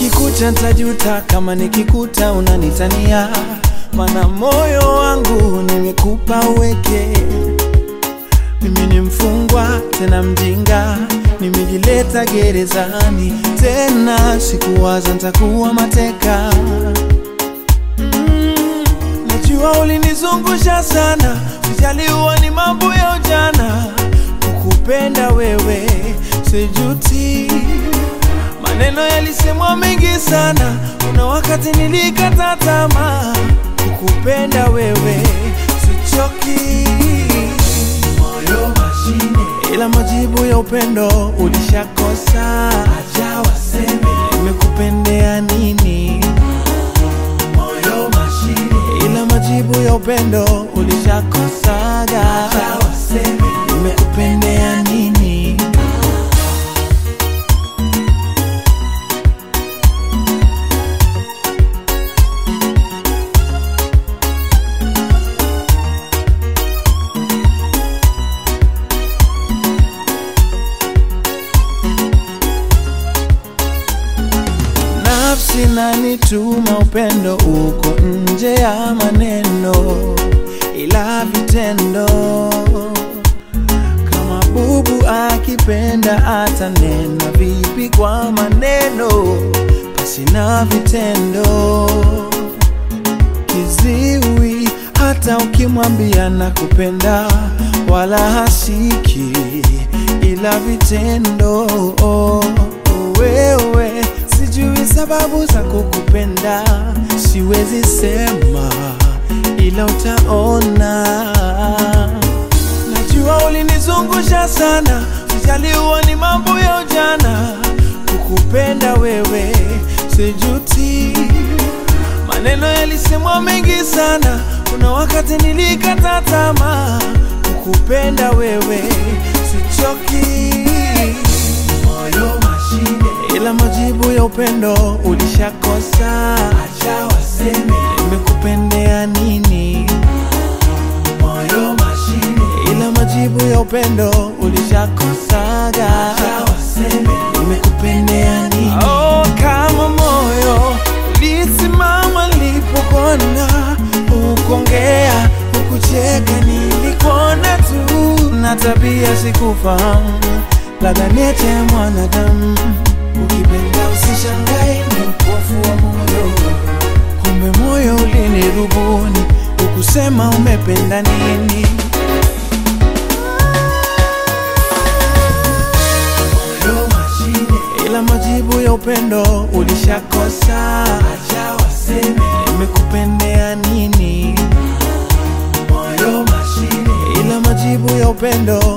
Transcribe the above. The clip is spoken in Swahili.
Ikikucha ntajuta kama nikikuta unanitania, mana moyo wangu nimekupa uweke. Mimi ni mfungwa tena mjinga, nimejileta gerezani tena, sikuwaza ntakuwa mateka. Mm, najua ulinizungusha sana, sijaliwa ni mambo ya ujana, kukupenda wewe sijuti. Maneno yalisemwa mengi sana, kuna wakati nilikata tamaa, kukupenda wewe sichoki. Moyo mashine, ila majibu ya upendo ulishakosa. Acha waseme nimekupendea nini. Moyo mashine, ila majibu ya upendo ulishakosaga. Acha waseme nimekupendea nini. Nafsi nanituma upendo uko nje ya maneno, ila vitendo. Kama bubu akipenda atanena vipi kwa maneno, basi na vitendo. Kiziwi hata ukimwambia nakupenda, wala hasiki, ila vitendo. Wewe sijui sababu za kukupenda, siwezi sema, ila utaona. Najua ulinizungusha sana, sijaliwa ni mambo ya ujana. Kukupenda wewe sijuti, maneno yalisemwa mengi sana, kuna wakati nilikata tamaa. Kukupenda wewe sichoki, moyo mashine, ila majibu ya upendo ulishakosa. Acha waseme nimekupendea nini, moyo mashine, ila majibu ya upendo ulishakosaga. Acha waseme nimekupendea nini. Oh, kama moyo ulisimama nilipokona, ukongea ukucheka, nilikuona tu na tabia sikufahamu, ladha nyete ya mwanadamu. Ukipenda usishangae, ni upofu wa moyo, kumbe moyo ulinirubuni, ukusema umependa nini. moyo mashine, ila majibu ya upendo ulishakosa. Acha waseme nimekupendea nini. Moyo mashine, ila majibu ya upendo